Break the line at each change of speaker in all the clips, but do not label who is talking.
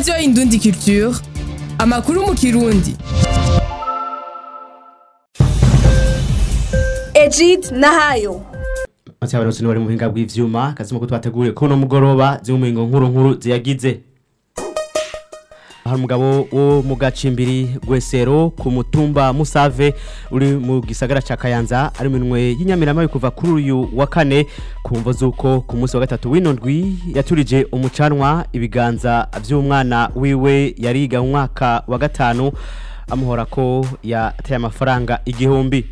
radiyo indundi culture amakuru mu kirundi
Ejid Nahayo
Ati abaronsi ni bari mu buhinga bw'ivyuma kazimo ko twateguye ko no mugoroba zimuhingo nkuru nkuru ziyagize hari umugabo wo mu gacimbiri gwesero ku mutumba Musave uri mu gisagara ca Kayanza ari minwe y'inyamirama kuva kuri uyu wa kane kumvo zuko ku munsi wa gatatu w'inondwi yaturije umucanwa ibiganza vy'umwana wiwe yariga mu mwaka wa gatanu amuhora ko yateye amafaranga igihumbi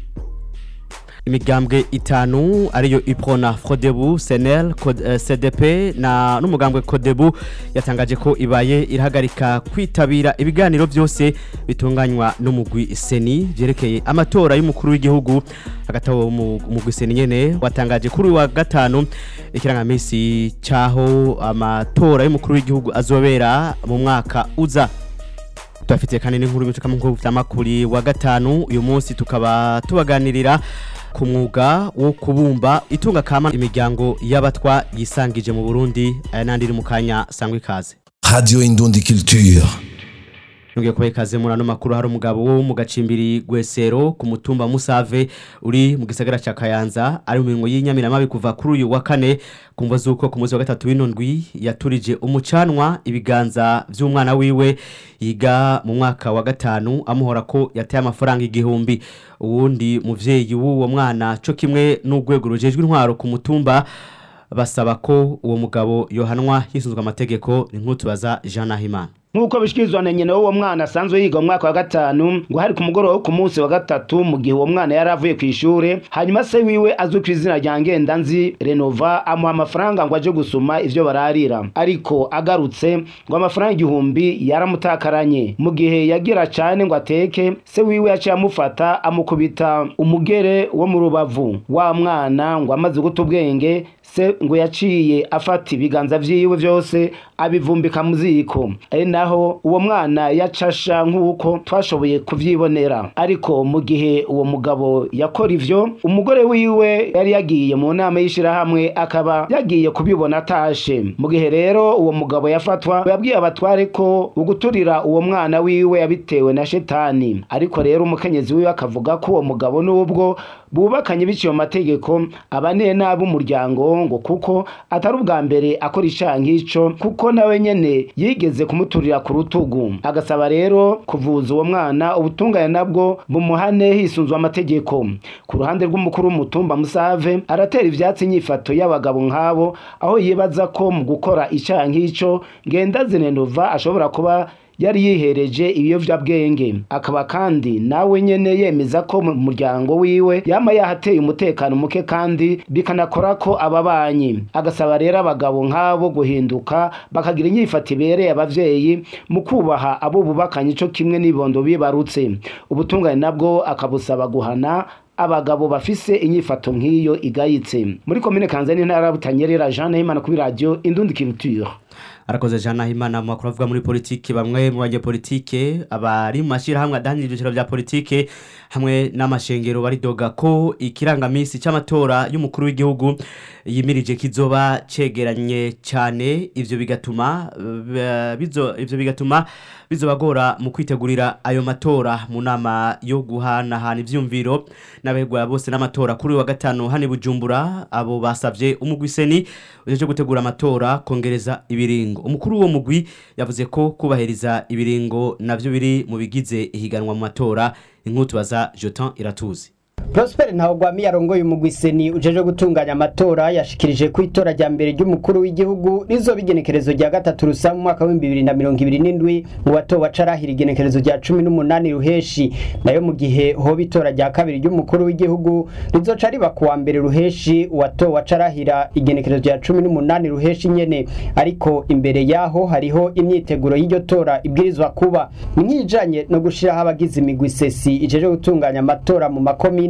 imigambwe itanu ariyo iprona frodebu senel Cod- eh, cdp na n'umugambwe kodebu yatangaje ko ibaye irahagarika kwitabira ibiganiro byose bitunganywa n'umugwi seni byerekeye amatora y'umukuru w'igihugu hagati aho mu- umugwi seni nyene watangaje kuri uyu wa gatanu ikirangamisi c'aho amatora y'umukuru w'igihugu azobera mu mwaka uza tubafitiye kandi n'inkuru y'ubucuka mu vyamakuri wa gatanu uyu munsi tukaba tubaganirira ku mwuga wo kubumba itunga kama imiryango y'abatwa yisangije mu Burundi aya nandi iri mu kanya sangwa ikaze
Radio Indundi Culture.
Nongeye kubaha ikaze muri ano makuru hari umugabo wo mu gacimbiri Gwesero ku mutumba Musave uri mu gisagara ca Kayanza ari mu mirimo y'inyamiramabi kuva kuri uyu wa kane kumva zuko ku munsi wa gatatu w'inondwi yaturije umucanwa ibiganza vy'umwana wiwe yiga mu mwaka wa gatanu amuhora ko yateye amafaranga igihumbi uwundi muvyeyi w'uwo mwana co kimwe n'urwego rujejwe intwaro ku mutumba basaba ko uwo mugabo yohanwa hisunzwe amategeko ni nk'utubaza Jean Nahimana
nk'uko bishikirizwa na nyina w'uwo mwana asanzwe yiga mu mwaka wa gatanu ngo hari ku mugoroba wo ku munsi wa gatatu mu gihe uwo mwana yari avuye ku ishure hanyuma se wiwe azwi ku izina rya ngendanzi renova amuha amafaranga ngo aje gusuma ivyo bararira ariko agarutse ngo amafaranga igihumbi yaramutakaranye mu gihe yagira cane ngo ateke se wiwe yaciye amufata amukubita umugere wo mu rubavu wa mwana ngo amaze guta ubwenge se ngo yaciye afata ibiganza vyiwe vyose abivumbika mu ziko ari naho uwo mwana yacasha nk'uko twashoboye kuvyibonera ariko mu gihe uwo mugabo yakora ivyo umugore wiwe yari yagiye mu nama y'ishirahamwe akaba yagiye kubibona atashe mu gihe rero uwo mugabo yafatwa yabwiye abatware ko uguturira uwo mwana wiwe yabitewe na shetani ariko rero umukenyezi wiwe akavuga ko uwo mugabo n'ubwo bubakanye biciye mu mategeko abaniye nabi umuryango ngo kuko atari ubwa mbere akora icaha nk'ico kuko nawe nyene yigeze kumuturira ku rutugu agasaba rero kuvuza uwo mwana ubutungane nabwo bumuhane hisunzwe amategeko ku ruhande rw'umukuru w'umutumba musave aratera ivyatsi inyifato y'abagabo nk'abo aho yibaza ko mu gukora icaha nk'ico ngendazinenova ashobora kuba yari yihereje ibiyovyabwenge akaba kandi nawe nyene yemeza ko mu muryango wiwe yama yahateye umutekano muke kandi bikanakora ko ababanyi agasaba rero abagabo nk'abo guhinduka bakagira inyifato ibereye abavyeyi mu kubaha abo bubakanye ico kimwe n'ibondo bibarutse ubutungane nabwo akabusaba guhana abagabo bafise inyifato nk'iyo igayitse muri komine kanzani intara ya butanyerera jean nahimana kuri radio indundi culture
arakoze Jean Nahimana mu makuru avuga muri politike bamwe mu banyepolitike abari mu mashirahamwe adahanira ibyiciro vya politike hamwe n'amashengero baridoga ko ikirangamisi c'amatora y'umukuru w'igihugu yimirije kizoba cegeranye cyane ivyo bigatuma eh, bizo ivyo bigatuma bizobagora mu kwitegurira ayo matora mu nama yo guhanahana ivyumviro n'abegwa bose n'amatora kuri uyu wa gatanu hano i Bujumbura abo basavye umugwiseni ujeje gutegura amatora kongereza ibiringo umukuru w'uwo mugwi yavuze ko kubahiriza ibiringo navyo biri mu bigize ihiganwa mu matora inkutubaza Jotan Iratuzi
Prosper Ntawugwami yarongoye umugwiseni ujeje gutunganya amatora yashikirije ku itora rya mbere ry'umukuru w'igihugu rizoba igenekerezo rya gatatu rusa mu mwaka w'ibihumbi bibiri na mirongo ibiri n'indwi mu batowe acarahira igenekerezo rya cumi n'umunani ruheshi nayo mu gihe hoba itora rya kabiri ry'umukuru w'igihugu rizoca riba ku wa mbere ruheshi uwatowe acarahira igenekerezo rya cumi n'umunani ruheshi nyene ariko imbere yaho hariho imyiteguro y'iryo tora ibwirizwa kuba nk'ijanye no gushiraho abagize imigwi sesi ijeje gutunganya amatora mu makomine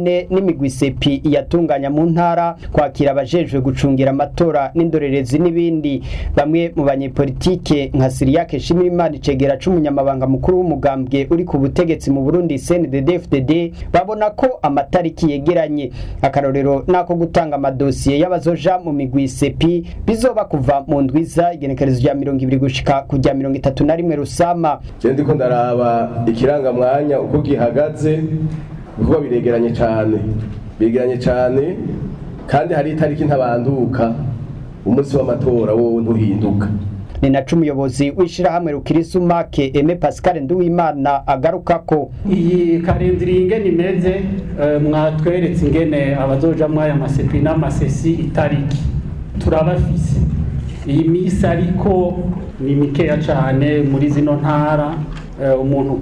makomine n'imigwi sepi iyatunganya mu ntara kwakira abajejwe gucungira amatora n'indorerezi n'ibindi bamwe mu banyepolitike nka Siriyake Shimirimana Icegera c'umunyamabanga mukuru w'umugambwe uri ku butegetsi mu Burundi CNDD-FDD babona ko amatariki yegeranye akarorero nako gutanga amadosiye y'abazoja mu migwi sepi bizoba kuva mu ndwiza igenekerezo rya mirongo ibiri gushika ku rya mirongo itatu na rimwe rusama
je ndiko ndaraba ikirangamwanya uko gihagaze kuko biregeranye cyane biregeranye cyane kandi hari itariki ntabanduka umunsi w'amatora wowe ntuhinduka
ni naco umuyobozi w'ishirahamwe rukirisumake Aime Pascal Nduwimana agarukako
iyi karindiri ingene imeze eh, mwatweretse ingene abazoja mwaya masepi n'amasesi itariki turabafise iyi misi ariko ni mikeya cane muri zino ntara eh, umuntu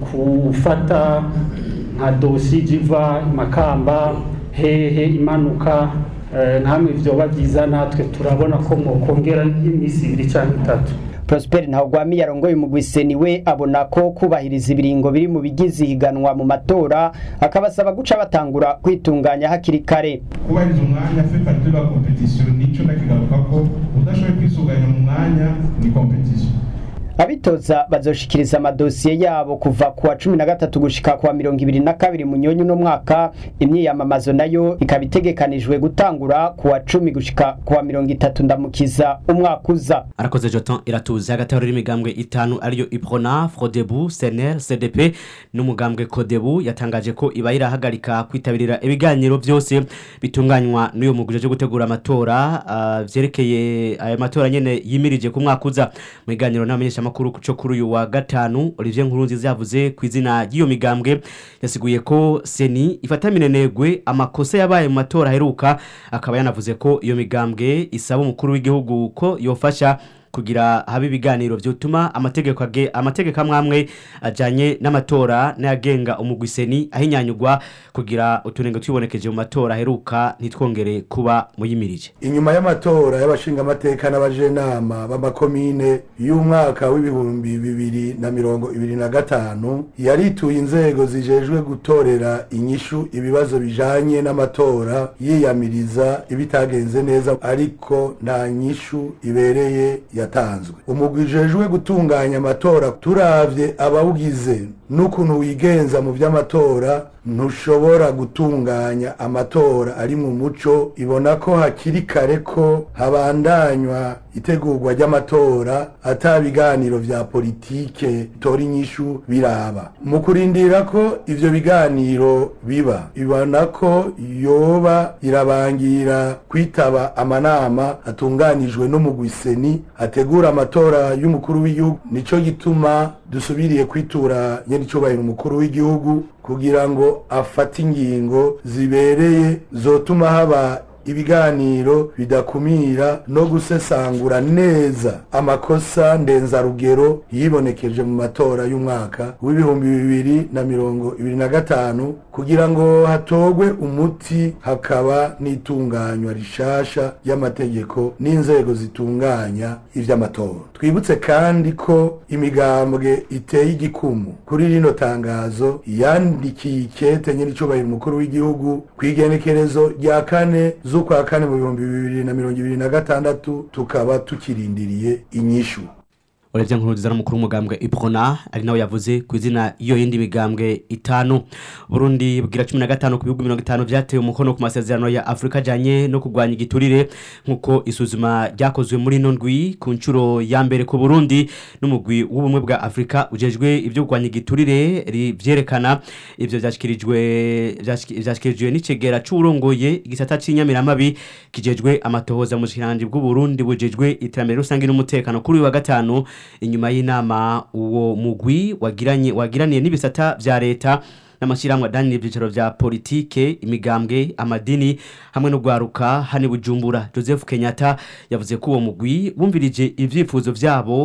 kufata nka dosi jiva makamba hehe imanuka eh, nkamwe vyoba vyiza natwe turabona ko mwokongera imisi ibiri canke itatu
Prosper Ntawugwami yarongoye umugwiseni we abona ko kubahiriza ibiringo biri mu bigize ihiganwa mu matora akabasaba guca batangura kwitunganya hakiri kare
kubahiriza umwanya fait partie de la competition nico ndakigaruka ko udashoboye kwisuganya mu mwanya ni competition
abitoza bazoshikiriza amadosiye yabo kuva ku wa cumi na gatatu gushika ku wa mirongo ibiri na kabiri munyonyi uno mwaka imyiyamamazo nayo ikaba itegekanijwe gutangura ku wa cumi gushika ku wa mirongo itatu ndamukiza umwaka uza
arakoze joton iratuze hagati hari imigambwe itanu ariyo iprona frodebu senel cdp n'umugambwe kodebu yatangaje ko iba irahagarika kwitabirira ibiganiro byose bitunganywa n'uyu muguje cyo gutegura amatora uh, vyerekeye aya matora nyene yimirije ku mwaka uza mu biganiro n'abamenyesha makuru cyo kuri uyu wa gatanu Olivier Nkurunziza yavuze ku izina ry'iyo migambwe yasiguye ko seni ifata minenegwe amakosa yabaye mu matora aheruka akaba yanavuze ko iyo migambwe isaba umukuru w'igihugu ko yofasha kugira habe ibiganiro vyotuma amategeko age amategeko amwamwe ajanye n'amatora n'ayagenga umugwiseni ahinyanyugwa kugira utunenge twibonekeje mu matora aheruka ntitwongere kuba muyimirije
inyuma y'amatora y'abashingamateka n'abajenama b'amakomine y'umwaka w'ibihumbi bibiri na mirongo ibiri na gatanu yarituye inzego zijejwe gutorera inyishu ibibazo bijanye n'amatora yiyamiriza ibitagenze neza ariko nta nyishu ibereye yatanzwe umugwi ujejwe gutunganya amatora turavye abawugize n'ukuntu wigenza mu vy'amatora ntushobora gutunganya amatora ari mu muco ibona ko hakiri kare ko habandanywa itegurwa ry'amatora ata biganiro vya politike tora inyishu biraba mu kurindira ko ivyo biganiro biba ibona ko yoba irabangira kwitaba amanama atunganijwe n'umugwiseni ategura amatora y'umukuru w'igihugu nico gituma dusubiriye kwitura nyenicubahiro umukuru w'igihugu kugira ngo afate ingingo zibereye zotuma haba ibiganiro bidakumira no gusesangura neza amakosa ndenzarugero yibonekeje mu matora y'umwaka w'ibihumbi bibiri na mirongo ibiri na gatanu kugira ngo hatogwe umuti hakaba n'itunganywa rishasha y'amategeko n'inzego zitunganya ivy'amatora twibutse kandi ko imigambwe iteye igikumu kuri rino tangazo yandikiye ikete nyir'icubahiro umukuru w'igihugu kw'igenekerezo rya kane z'ukwa kane mu bihumbi bibiri na mirongo ibiri na gatandatu tukaba tukirindiriye inyishu
Olivia Nkurunziza n'umukuru w'umugambwe Iprona ari nawe yavuze ku izina iyo yindi migambwe itanu Burundi bwira 15 ku bihugu 50 vyatewe umukono ku masezerano ya Afrika ajanye no kugwanya igiturire nkuko isuzuma ryakozwe muri nondwi ku ncuro ya mbere ku Burundi n'umugwi w'ubumwe bwa Afrika ujejwe ivyo kugwanya igiturire vyerekana ivyo vyashikirijwe vyashikirijwe n'icegera c'urongoye igisata c'inyamiramabi kijejwe amatohoza mu shirandi bw'u Burundi bujejwe iterambere rusange n'umutekano kuri uyu wa gatanu inyuma y'inama uwo mugwi wagiranye wagiraniye n'ibisata vya leta n'amashyirahamwe adanira ibyicaro vya politike imigambwe amadini hamwe no gwaruka hani bujumbura Joseph Kenyatta yavuze ko uwo mugwi wumvirije ivyifuzo vyabo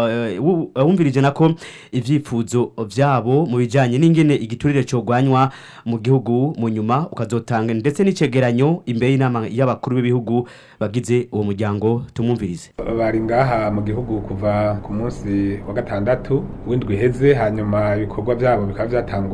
uh, wumvirije nako ivyifuzo vyabo mu bijanye n'ingene igiturire cogwanywa mu gihugu mu nyuma ukazotanga ndetse n'icegeranyo imbere y'inama y'abakuru b'ibihugu bagize uwo muryango tumwumvirize
bari ngaha mu gihugu kuva ku munsi wa gatandatu w'indwi iheze hanyuma ibikorwa byabo bikaba byatanguye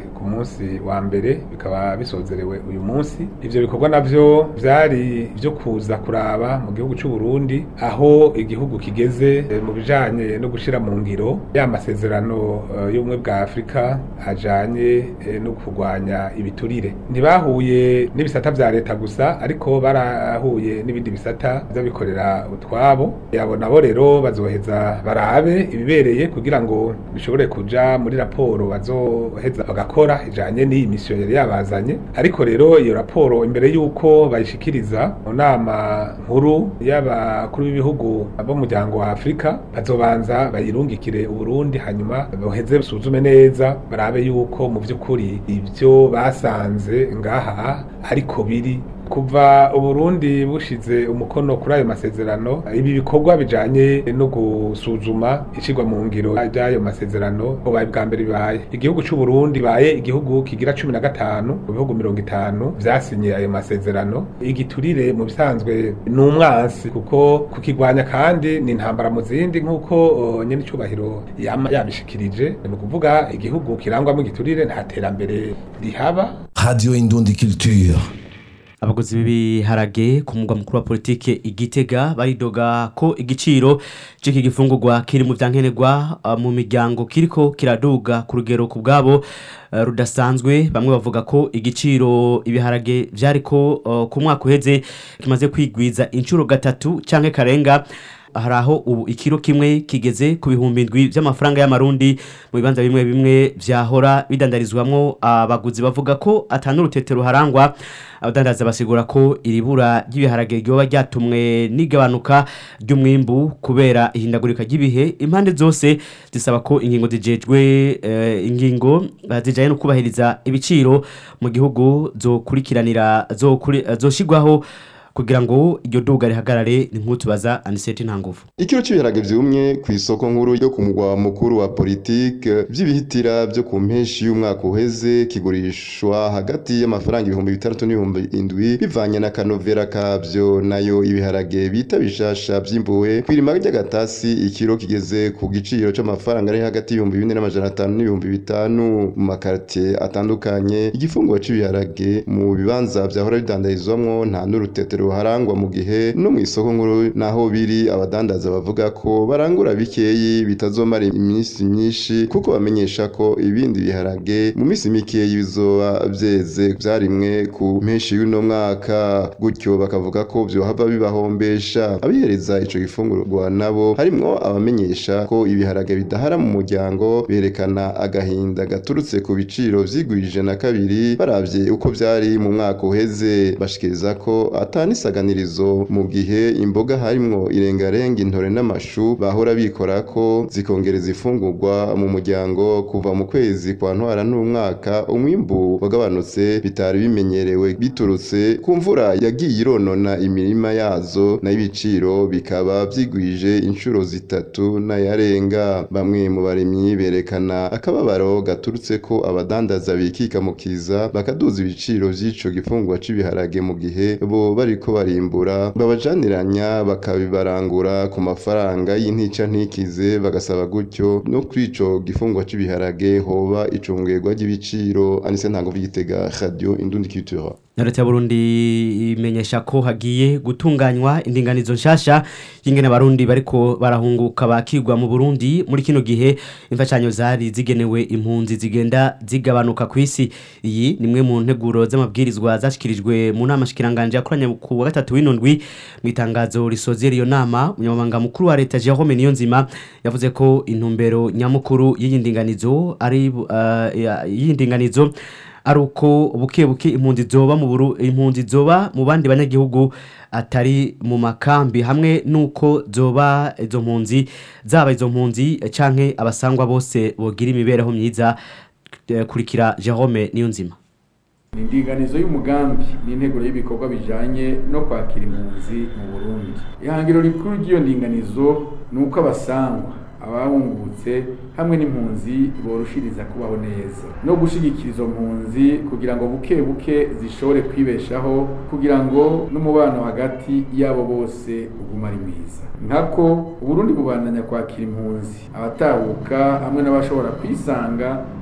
ku munsi wa mbere bikaba bisozerewe uyu munsi ivyo bikorwa navyo vyari vyo kuza kuraba mu gihugu c'u Burundi aho igihugu kigeze eh, mu bijanye no gushira mu ngiro ya masezerano eh, y'ubumwe bwa Afrika ajanye eh, no kurwanya ibiturire ntibahuye n'ibisata vya leta gusa ariko barahuye n'ibindi bisata vy'abikorera utwabo abo nabo rero bazoheza barabe ibibereye kugira ngo bishobore kuja muri raporo bazoheza bagakora ijanye n'iyi misiyo yari yabazanye ariko rero iyo raporo imbere y'uko bayishikiriza mu nama nkuru y'abakuru b'ibihugu b'umuryango wa Afrika bazobanza bayirungikire Uburundi hanyuma boheze basuzume neza barabe yuko mu vy'ukuri ivyo basanze ngaha ariko biri kuva uburundi bushize umukono kuri ayo masezerano ibi bikorwa bijanye no gusuzuma ishirwa mu ngiro ry'ayo masezerano bubaye bwa mbere bibaye igihugu c'uburundi baye igihugu kigira cumi na gatanu mu bihugu mirongo itanu vyasinye ayo masezerano igiturire mu bisanzwe ni umwansi kuko kukigwanya kandi ni intambara mu zindi nk'uko uh, nyene icubahiro yama yabishikirije ni ukuvuga igihugu kirangwamo igiturire nta terambere rihaba
Radio Indundi Culture.
abaguzi b'ibiharage ku mugwa mukuru wa politike igitega baridoga ko igiciro c'iki gifungurwa kiri mu vyankenerwa uh, mu miryango kiriko kiraduga ku rugero ku bwabo uh, rudasanzwe bamwe bavuga ko igiciro ibiharage vyariko uh, ku mwaka uheze kimaze kwigwiza inshuro gatatu canke karenga hari aho ubu ikiro kimwe kigeze ku bihumbi indwi by'amafaranga y'amarundi mu bibanza bimwe bimwe vyahora bidandarizwamwo abaguzi bavuga ko atanurutetero harangwa abadandaza basigura ko iri bura ry'ibiharage ryoba ryatumwe n'igabanuka ry'umwimbu kubera ihindagurika ry'ibihe impande zose zisaba ko ingingo zijejwe eh, ingingo eh, zijanye no kubahiriza ibiciro mu gihugu zokurikiranira zokuri- eh, zoshigwaho kugira ngo iryo duga rihagarare ni nk'utubaza aniseti nta nguvu
ikiro cy'ibiharage vyumye ku isoko nkuru yo ku mugwa mukuru wa politike vy'ibihitira vyo ku mpeshi y'umwaka uheze kigurishwa hagati y'amafaranga ibihumbi bitandatu n'ibihumbi indwi bivanye na kanovera kavyo nayo ibiharage bita bishasha vyimbuwe kw'irima ry'agatasi ikiro kigeze ku giciro c'amafaranga ari hagati y'ibihumbi bine n'amajana atanu n'ibihumbi bitanu mu makartie atandukanye igifunguro c'ibiharage mu bibanza vyahora bidandarizwamwo nta n'urutetero ruharangwa mu gihe no mu isoko nkuru naho biri abadandaza bavuga ko barangura bikeyi bitazomara iminsi myinshi kuko bamenyesha ko ibindi biharage mu minsi mikeyi bizoba vyeze vyarimwe ku mpeshi y'uno mwaka gutyo bakavuga ko vyohava bibahombesha abihereza ico gifungurwa nabo harimwo abamenyesha ko ibiharage bidahara mu muryango berekana agahinda gaturutse ku biciro vyigwije na kabiri baravye uko vyari mu mwaka uheze bashikiriza ko atani isaganirizo mu gihe imboga harimwo irengarenga intore n'amashu bahora bikora ko zikongereza ifungurwa mu muryango kuva mu kwezi kwa ntwara n'umwaka umwimbu wagabanutse bitari bimenyerewe biturutse ku mvura yagiye ironona imirima yazo nayo ibiciro bikaba vyigwije inshuro zitatu n'ayarenga bamwe mu barimyi berekana akababaro gaturutse ko abadandaza bikika mu kiza bakaduza ibiciro vy'ico gifungurwa c'ibiharage mu gihe bo bariko barimbura babajaniranya bakabibarangura ku mafaranga y'intica ntikize bagasaba gutyo no kuri ico gifungwa c'ibiharage hoba icungerwa ry'ibiciro anise ntango vy'igitega radio indundi culture
leta ya burundi imenyesha ko hagiye gutunganywa indinganizo nshasha y'ingene abarundi bariko barahunguka bakigwa mu burundi muri kino gihe imfashanyo zari zigenewe impunzi zigenda zigabanuka ku isi iyi ni imwe mu nteguro z'amabwirizwa zashikirijwe mu nama shikiranganje yakoranye ku wa gatatu w'indwi mu itangazo risozera iyo nama umunyamabanga mukuru wa leta Jerome Niyonzima yavuze ko intumbero nyamukuru y'iyi ndinganizo ari uh, y'iyi ndinganizo ari uko buke buke impunzi zoba mu buru impunzi zoba mu bandi banyagihugu atari mu makambi hamwe nuko zoba izo mpunzi zaba izo mpunzi canke abasangwa bose bogira imibereho myiza eh, kurikira Jerome Niyonzima
ni indinganizo y'umugambi n'integuro y'ibikorwa bijanye no kwakira impunzi mu burundi ihangiro rikuru ry'iyo ndinganizo ni uko abasangwa abahungutse hamwe n'impunzi borushiriza kubaho neza no gushigikira izo mpunzi kugira ngo buke buke zishobore kwibeshaho kugira ngo n'umubano hagati yabo bose uguma ari mwiza nkako uburundi bubandanya kwakira impunzi abatahuka hamwe n'abashobora kwisanga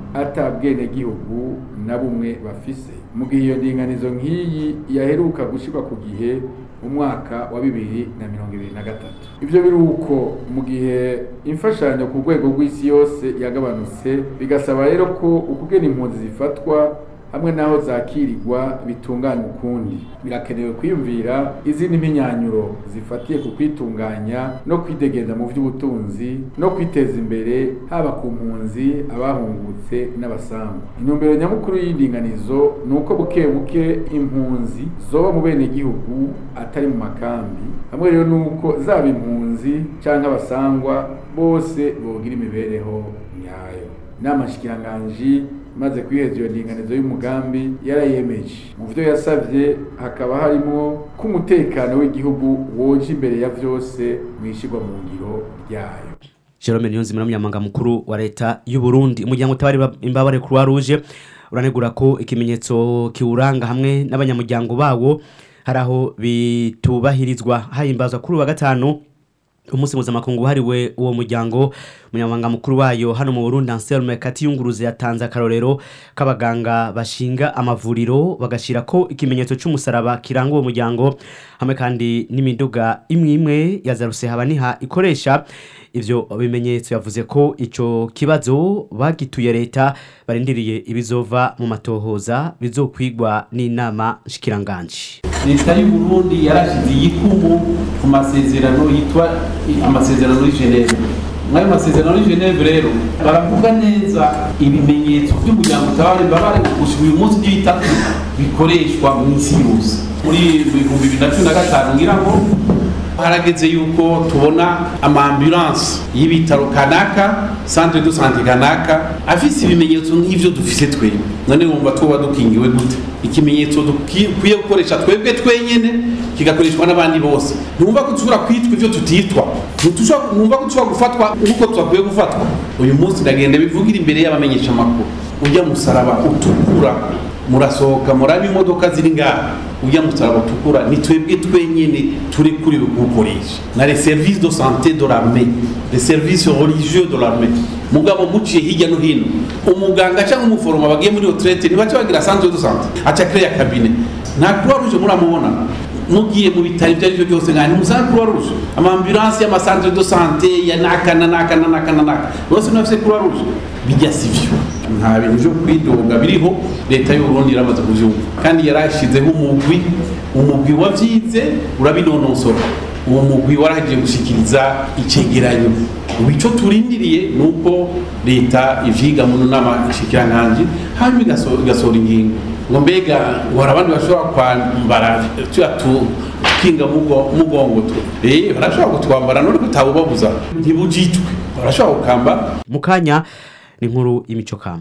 atabwenegihugu na bumwe bafise mu gihe iyo ndinganizo nk'iyi yaheruka gushyirwa ku gihe mu mwaka wa bibiri na mirongo ibiri na gatatu ibyo biri uko mu gihe imfashanyo ku rwego rw'isi yose yagabanutse bigasaba rero ko ukugena impunzi zifatwa hamwe n'aho zakirirwa bitunganya ukundi birakenewe kwiyumvira izindi mpinyanyuro zifatiye ku kwitunganya no kwidegeza mu by'ubutunzi no kwiteza imbere haba ku mpunzi abahungutse n'abasanzwe intumbero nyamukuru y'indinganizo ni uko buke buke impunzi zoba mu benegihugu atari mu makambi hamwe rero ni uko zaba impunzi cyangwa abasangwa bose bogira imibereho nyayo inama nshikiranganji maze kwiheza iyo ndinganizo y'umugambi yarayemeje mu byo yasabye hakaba harimo ko umutekano w'igihugu woje imbere ya byose mu ishyirwa mu ngiro ryayo
Jerome Niyonzima n'umunyamabanga mukuru wa leta y'u Burundi umuryango utabari imbabare Croix Rouge uranegura ko ikimenyetso kiwuranga hamwe n'abanyamuryango bawo hari aho bitubahirizwa hahimbazwa kuri wa gatanu umunsi mpuzamakungu wahariwe uwo muryango umunyamabanga mukuru wayo hano mu Burundi Anselme Katiyunguruze yatanze akarorero k'abaganga bashinga amavuriro bagashira ko ikimenyetso cy'umusaraba kiranga uwo muryango hamwe kandi n'imiduga imwe imwe ya Zaruse habaniha ikoresha ivyo bimenyetso yavuze ko ico kibazo bagituye leta barindiriye ibizova mu matohoza bizokwigwa n'inama shikiranganje
leta y'u Burundi yarashize igikumu ku masezerano yitwa amasezerano y'i Geneve mwayo masezerano y'i Geneve rero baravuga neza ibimenyetso by'umuryango utabare mbabare gushika uyu munsi by'ibitatu bikoreshwa mu isi yose muri ibihumbi bibiri na cumi na gatanu ngira ngo harageze yuko tubona amaambulanse y'ibitaro kanaka centre de santé kanaka afise ibimenyetso nk'ivyo dufise twebwe none wumva tuba dukingiwe gute ikimenyetso dukwiye gukoresha twebwe twenyene kigakoreshwa n'abandi bose ntumva ko dushobora kwitwa ivyo tutitwa ntumva ko dushobora gufatwa nk'uko twakwiye gufatwa uyu munsi ndagenda bivugira imbere y'abamenyesha amakuru ujya musaraba utukura murasohoka muraba imodoka ziri ngaha ujya musaraba utukura ni twebwe twenyene turi kuri kuwukoresha na les services de santé de l'armée les services religieux de l'armée mugabo muciye hirya no hino umuganga cyangwa umuforoma bagiye muri retraite ntibace bagira centre de santé aca créer cabinet nta croix rouge muramubona mugiye mu bitaro ibyo aribyo byose nkani musanga croix rouge amambulanse y'amasantre de santé ya naka na naka na naka na naka bose nafise croix rouge bijya sivyo nta bintu byo kwidoga biriho leta y'u Burundi iramaze kuvyumva kandi yarashizeho umugwi umugwi wavyize urabinonosora uwo mugwi waragiye gushikiriza icegeranyo ubu ico turindiriye nuko leta ivyiga mu nama shikiranganje hanyuma igasohora ingingo ngo mbega ngo hari abandi bashobora kwambara tuya tukinga mugongo tu eh barashobora kutwambara none kutabubabuza ntibujitwe barashobora gukambara
mu kanya ni inkuru y'imico kama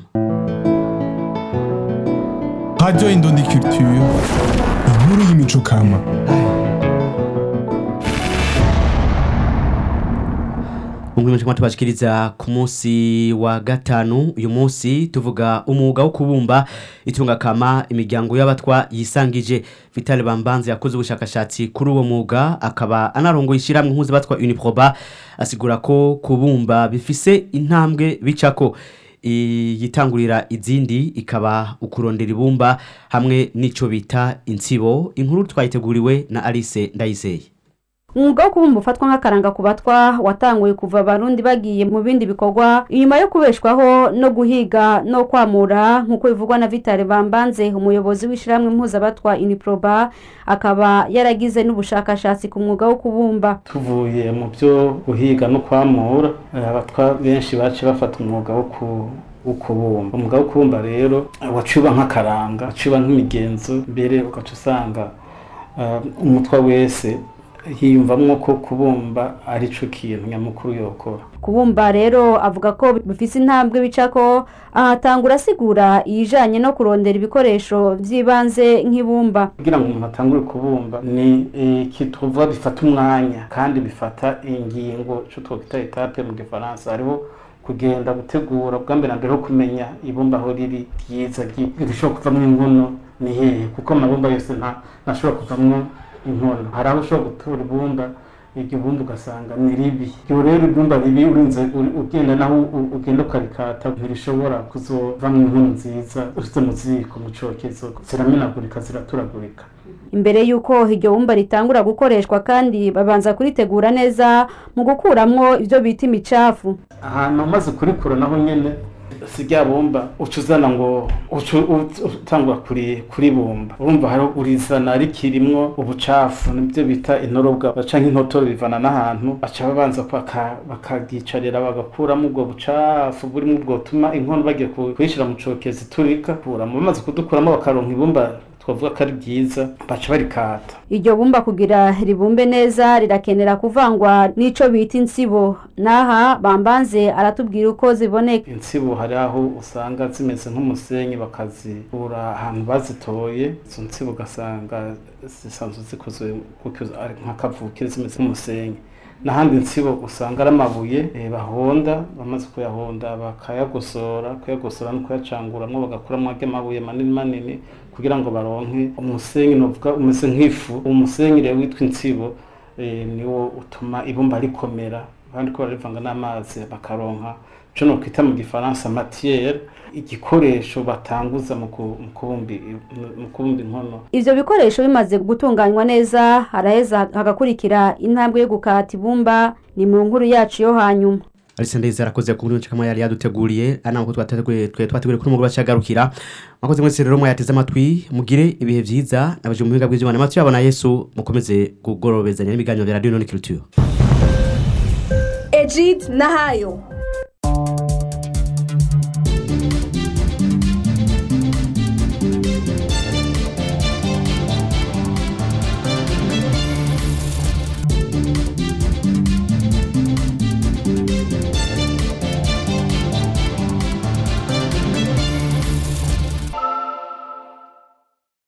Radio Indundi Culture inkuru y'imico kama
Mungu mchama tubashikiriza ku munsi wa gatanu uyu munsi tuvuga umwuga wo kubumba itunga kama imiryango y'abatwa yisangije Vital Bambanze yakoze ubushakashatsi kuri uwo mwuga akaba anarongoye ishiramwe impuzu batwa Uniproba asigura ko kubumba bifise intambwe bicako yitangurira izindi ikaba ukurondera ibumba hamwe n'ico bita insibo inkuru twayiteguriwe na Alice Ndayizeye
umwuga wo kubumba ufatwa nk'akaranga ku batwa watanguye kuva abarundi bagiye mu bindi bikorwa inyuma yo kubeshwaho no guhiga no kwamura nk'uko bivugwa na vitale bambanze umuyobozi w'ishyirahamwe mpuzabatwa uniproba akaba yaragize n'ubushakashatsi ku mwuga wo kubumba
tuvuye mu byo guhiga no kwamura abatwa benshi bace bafata umwuga wo ku ukubumba umwuga wo kubumba rero waciba nk'akaranga waciba nk'imigenzo mbere ugaca usanga umutwa wese hiyumvamwo ko kubumba ari cyo kintu nyamukuru yokora
kubumba rero avuga ko bifise intambwe bicako ahatangura asigura iyijanye no kurondera ibikoresho by'ibanze nk'ibumba
kugira ngo umuntu atangure kubumba ni ikituvuga bifata umwanya kandi bifata ingingo cyo twakwita etape mu gifaransa hariho kugenda gutegura bwa mbere na mbere ho kumenya ibumba aho riri ryiza rishobora kuvamo inkono ni hehe kuko amabumba yose ntashobora kuvamo inkono hari aho ushobora gutura ibumba iryo bumba ugasanga ni ribi iyo rero ibumba ribi urinze u- ugenda naho u- ugenda ukarikata ntirishobora kuzovamwo inkuru nziza ushyize mu ziko mu cokezo ziramenagurika ziraturagurika
imbere y'uko iryo bumba ritangura gukoreshwa kandi babanza kuritegura neza mu gukuramwo ibyo bita imicafu
ahantu umaze kurikura naho nyene si rya bumba uca uzana ngo uca u- utangura kuri kuribumba urumva hari urizana rikirimwo ubucafu nibyo bita intorobwa canke intotoro bivana n'ahantu baca babanza baka- bakagicarira bagakuramo ubwo bucafu burimo bwotuma inkono bagiye ku- kuyishira mu cokezi turika kuramo bamaze kudukuramo bakaronka ibumba twavuga ko ari ryiza baca barikata
iryo bumba kugira ribumbe neza rirakenera kuvangwa n'ico bita insibo n'aha bambanze aratubwira uko ziboneka
insibo hari aho usanga zimeze nk'umusenyi bakazikura ahantu bazitoye izo nsibo ugasanga zisanzwe zikozwe gutyo ari nk'akavukire zimeze nk'umusenyi n'ahandi insibo usanga ari amabuye eh, bahonda bamaze kuyahonda bakayagosora kuyagosora no kuyacanguramwo bagakuramo arya mabuye manini manini kugira ngo baronke umusenyi novuga umeze nk'ifu uwo musenyi rero witwa insibo eh, niwo utuma ibumba rikomera kandi ko barivanga n'amazi bakaronka ico nokwita mu gifaransa matière igikoresho batanguza mu ku- mu kubumba i- mu kubumba inkono
ivyo bikoresho bimaze gutunganywa neza haraheza hagakurikira intambwe yo gukata ibumba ni mu nkuru yacu yo hanyuma
Alice Ndezi arakoze ku nkuru nshikama yari yaduteguriye ana ko twateguye twe twateguye kuri mugoroba cyagarukira mwakoze mwese rero mwayateze amatwi mugire ibihe vyiza nabaje mu biga bw'Imana amatwi yabona Yesu mukomeze kugorobezanya n'ibiganiro bya Radio None Culture
Egid Nahayo